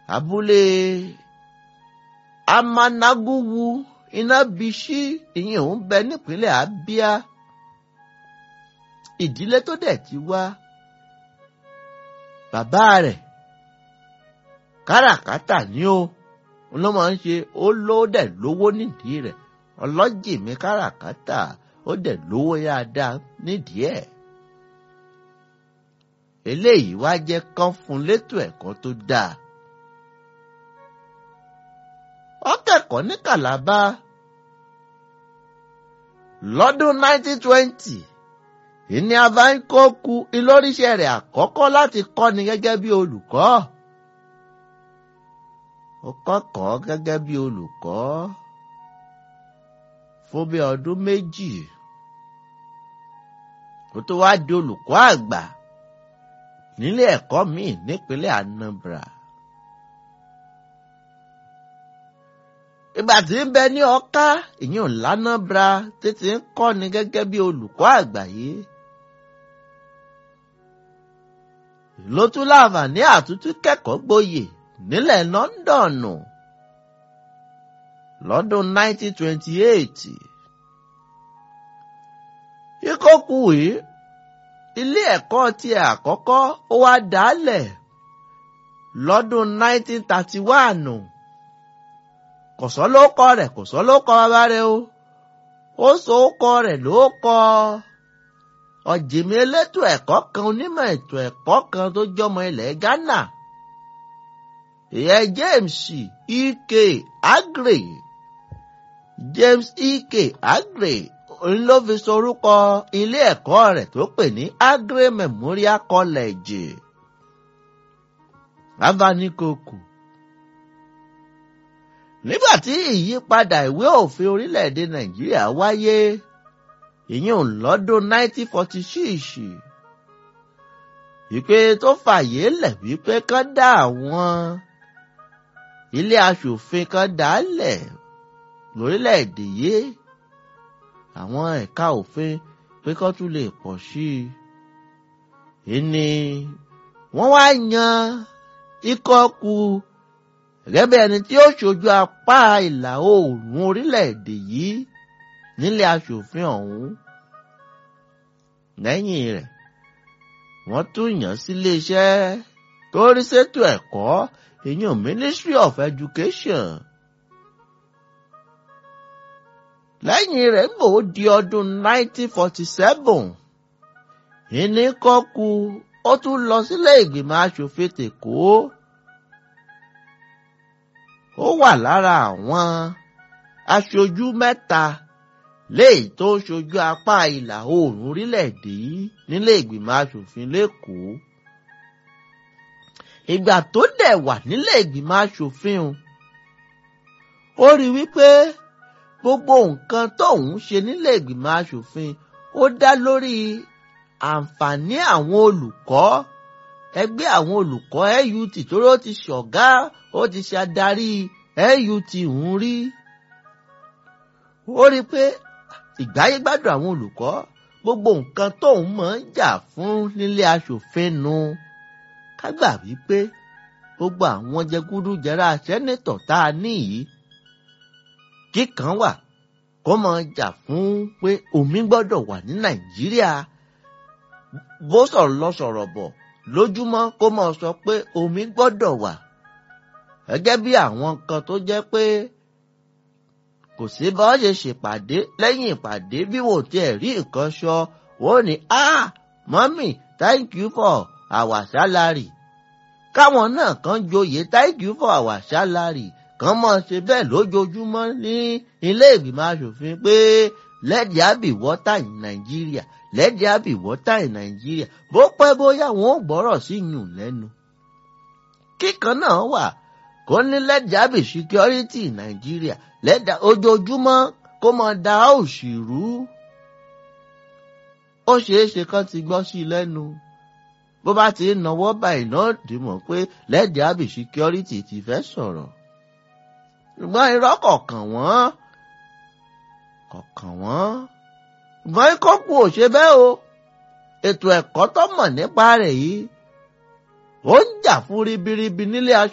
abúlé amanaguwu iná biṣí ìyẹn òun bẹ nípínlẹ̀ Abia ìdílé tó dẹ̀ ti wá bàbá rẹ̀ káràkátà ni ó ló máa ń ṣe ó ló dẹ̀ lówó nídìí rẹ̀ ọlọ́jìmí káràkátà ó dẹ̀ lówó dáadáa nídìí ẹ̀. eléyìí wá jẹ́ kán fún létò ẹ̀kọ́ tó dáa. ó kẹ́kọ̀ọ́ ní Kàlábá lọ́dún 1920 ìní avańkóku ìlóríṣẹ́ rẹ̀ àkọ́kọ́ láti kọ́ni gẹ́gẹ́ bí olùkọ́. ó kọ́kọ́ gẹ́gẹ́ bí olùkọ́ fún bí ọdún méjì kó tó wá di olùkọ́ àgbà nílé ẹ̀kọ́ míì nípínlẹ̀ Anambra. ìgbà tí ń bẹ ní Ọ̀ká ìyẹn l'Anambra títí ń kọ́ni gẹ́gẹ́ bí olùkọ́ àgbà yìí. ló tún láǹfààní àtútú kẹ́kọ̀ọ́ gboyè nílẹ̀ Lọ́ńdọ̀nù lọ́dún 1928. Ikókù yìí ilé ẹ̀kọ́ tiẹ̀ àkọ́kọ́ ó wá dálẹ̀ lọ́dún 1931. Kò sọ ló kọ rẹ̀ kò sọ ló kọ bàbá rẹ̀ o. Ó sọ ó kọ rẹ̀ ló kọ. Ọ̀jìmí elétò ẹ̀kọ́ kan onímọ̀ ètò ẹ̀kọ́ kan tó jọmọ ilẹ̀ Ghana. Ìyẹn James Ike Agre James Ike Agre òun ló fi sorúkọ ilé ẹ̀kọ́ rẹ̀ tó pè ní Agre Memorial College Abanikoku. Nígbà tí ìyípadà ìwé òfin orílẹ̀-èdè Nàìjíríà wáyé ìyẹn lọ́dún 1946 ìpè tó fàyè lẹ̀ wípé kán dá àwọn ilé aṣòfin kan dálẹ̀ lórílẹ̀‐èdè yìí àwọn ẹ̀ka òfin pé kó tún lè pọ̀ sí i. ìní wọ́n wá yan ikọ̀ kù gẹ́gẹ́ bí ẹni tí ó ṣojú apá ìlà oòrùn orílẹ̀‐èdè yìí nílé aṣòfin ọ̀hún. lẹ́yìn rẹ̀ wọ́n tún yàn sílé iṣẹ́ tó rí ṣètò ẹ̀kọ́ ìyẹn Ministry of Education. lẹ́yìn rẹ̀ ń bò ó di ọdún 1947 ìní kọ́kú ó tún lọ sílé ìgbìmọ̀ aṣòfin tèkó. ó wà lára àwọn aṣojú mẹ́ta léyìí tó ń ṣojú apá ìlà oòrùn orílẹ̀-èdè yìí nílé ìgbìmọ̀ aṣòfin lẹ́kọ̀ọ́. ìgbà tó dẹ̀ wà nílé ìgbìmọ̀ aṣòfin o ó rí wípé gbogbo nǹkan tóun ṣe nílé ìgbìmọ̀ aṣòfin ó dá lórí àǹfààní àwọn olùkọ́ ẹgbẹ́ àwọn olùkọ́ NUT torí ó ti ṣọ̀gá ó ti ṣe adarí NUT ń rí ó rí i pé ìgbáyégbádùn àwọn olùkọ́ gbogbo nǹkan tóun máa ń jà fún nílé aṣòfin nu ká gbà wípé gbogbo àwọn jẹgúdújẹrá sẹ́nẹ́tọ̀ tá a ní yìí kíkan wà kó máa jà fún pé omi gbọ́dọ̀ wà ní Nàìjíríà bó sọ̀rọ̀ lọ sọ̀rọ̀ bọ̀ lójúmọ́ kó máa sọ pé omi gbọ́dọ̀ wà gẹ́gẹ́ bí àwọn kan tó jẹ́ pé kò sí bá ṣe ṣèpàdé lẹ́yìn ìpàdé bí wò tiẹ̀ rí nǹkan sọ wọ́n ní ah mọ́mì thank you for our salary káwọn náà kan joyè thank you for our salary kan mọ̀ ṣe bẹ́ẹ̀ lójoojúmọ́ ní ilé ìgbìmọ̀ asòfin pé let there be water in Nigeria let there be water in Nigeria bó pẹ́ bóyá wọn ò gbọ́rọ̀ sí yùn lẹ́nu. kíkan náà wà kó ní let there be security in Nigeria let there ojoojúmọ́ kó mọ da òṣìrú. ó ṣeé ṣe kán ti gbọ́ sí i lẹ́nu bó bá ti ń nawọ́ báyìí náà dìmọ̀ pé let there be security ti fẹ́ sọ̀rọ̀ ṣùgbọ́n irọ́ kọ̀ọ̀kan wọ́n kọ̀ọ̀kan wọ́n ṣùgbọ́n ikọ́kù ò ṣe bẹ́ẹ̀ o ètò ẹ̀kọ́ tó mọ̀ nípa rẹ̀ yìí ó ń jà fún ribiribi nílé aṣọ.